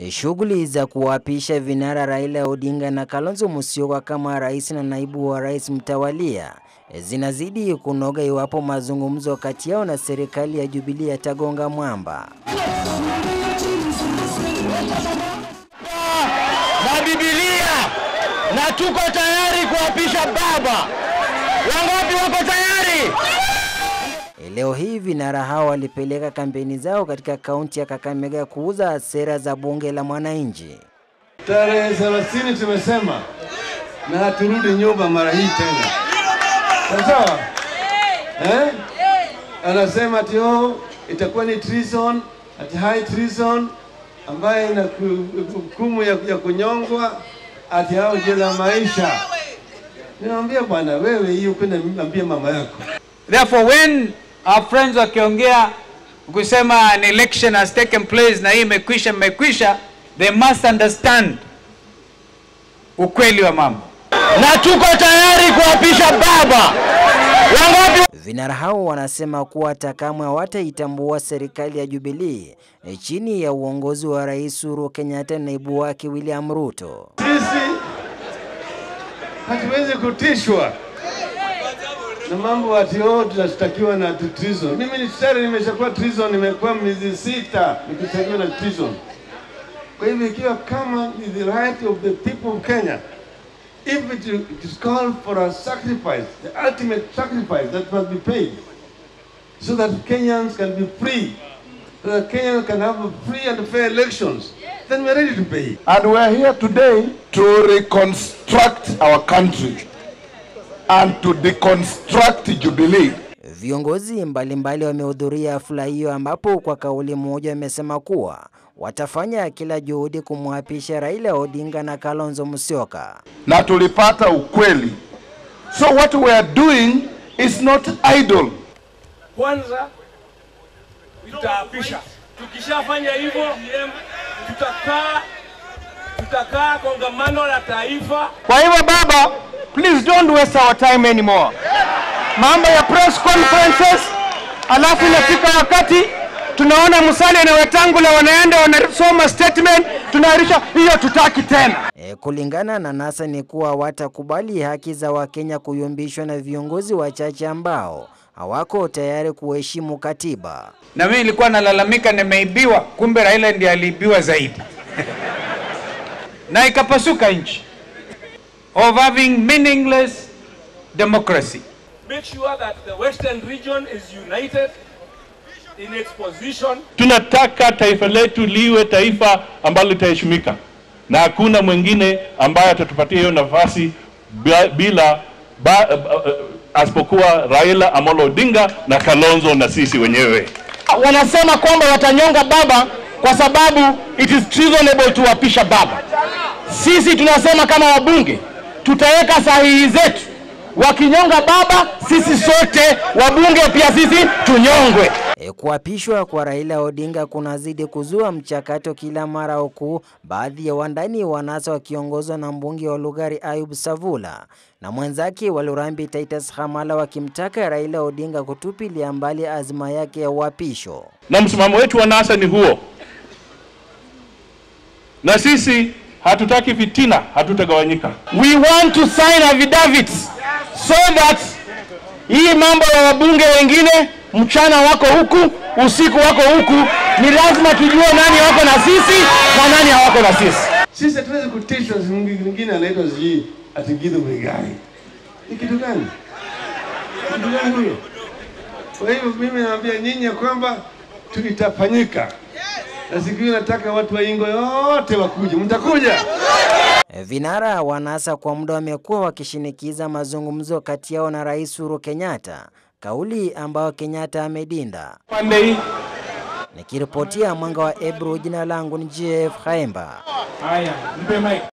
Shughuli za kuwaapisha vinara Raila Odinga na Kalonzo Musyoka kama rais na naibu wa rais mtawalia zinazidi kunoga iwapo mazungumzo kati yao na serikali ya Jubilee yatagonga mwamba. na Biblia na tuko tayari kuapisha baba. Wangapi wako tayari? Leo hii vinara hao walipeleka kampeni zao katika kaunti ya Kakamega kuuza sera za bunge la mwananchi. Tarehe thelathini tumesema na haturudi nyuma mara hii tena, sawa eh? Anasema ati oh, itakuwa ni treason, ati high treason ambaye ina hukumu ya, ya kunyongwa, ati hao jela maisha. Ninamwambia bwana, wewe hiyo kwenda ambia mama yako Therefore, when our friends wakiongea kusema an election has taken place na hii imekwisha imekwisha, they must understand ukweli wa mambo. Na tuko tayari kuapisha baba. Wangapi? Vinara hao wanasema kuwa hata kamwe hawataitambua serikali ya Jubilee chini ya uongozi wa Rais Uhuru Kenyatta na naibu wake William Ruto. Sisi hatuwezi kutishwa na mambo ati oh, tunashtakiwa na treason. Mimi ni tayari nimeshakuwa treason, nimekuwa miezi sita nikishtakiwa na treason. Kwa hivyo ikiwa kama ni the right of the people of Kenya, if it, it is called for a sacrifice, the ultimate sacrifice that must be paid, so that Kenyans can be free, so that Kenyans can have free and fair elections, then we're ready to pay. And we're here today to reconstruct our country and to deconstruct Jubilee. Viongozi mbalimbali wamehudhuria hafla hiyo ambapo kwa kauli moja wamesema kuwa watafanya kila juhudi kumwapisha Raila Odinga na Kalonzo Musyoka. Na tulipata ukweli. So what we are doing is not idle. Kwanza tutaapisha. Tukishafanya hivyo, tutakaa tutakaa kongamano la taifa. Kwa hivyo baba, please don't waste our time anymore. Mambo ya press conferences, alafu inafika wakati tunaona Musalia na Wetangula wanaenda wanasoma statement, tunaahirisha hiyo, tutaki tena. E, kulingana na NASA ni kuwa watakubali haki za Wakenya kuyumbishwa na viongozi wachache ambao hawako tayari kuheshimu katiba. Na mimi nilikuwa nalalamika nimeibiwa, kumbe Raila ndiye aliibiwa zaidi na ikapasuka nchi of having meaningless democracy. Make sure that the western region is united in its position. Tunataka taifa letu liwe taifa ambalo litaheshimika na hakuna mwingine ambaye atatupatia hiyo nafasi bila, bila ba, uh, asipokuwa Raila Amolo Odinga na Kalonzo na sisi wenyewe. Wanasema kwamba watanyonga baba kwa sababu it is treasonable tuwapisha baba. Sisi tunasema kama wabunge tutaweka sahihi zetu, wakinyonga baba, sisi sote wabunge pia sisi tunyongwe. E, kuapishwa kwa Raila Odinga kunazidi kuzua mchakato kila mara, huku baadhi ya wandani wa NASA wakiongozwa na mbunge wa Lugari Ayub Savula na mwenzake wa Lurambi Titus Hamala wakimtaka Raila Odinga kutupilia mbali azma yake ya uapisho. Na msimamo wetu wa NASA ni huo, na sisi hatutaki fitina, hatutagawanyika. We want to sign affidavits so that hii mambo ya wabunge wengine mchana wako huku, usiku wako huku, ni lazima tujue nani wako na sisi na nani hawako na sisi. Sisi hatuwezi kutishwa, mwingine anaitwa sijui ati Githu Muigai. Ni kitu gani? Kitu gani huyo? Kwa hivyo mimi naambia nyinyi ya kwamba tu itafanyika, na siku hiyo nataka watu wa Ingo yote wakuje. Mtakuja? Vinara wa NASA kwa muda wamekuwa wakishinikiza mazungumzo kati yao na Rais Uhuru Kenyatta, kauli ambayo Kenyatta amedinda. Pande hii Nikiripotia Mwanga wa Ebro, jina langu ni JF Haemba. haya, mpe mic.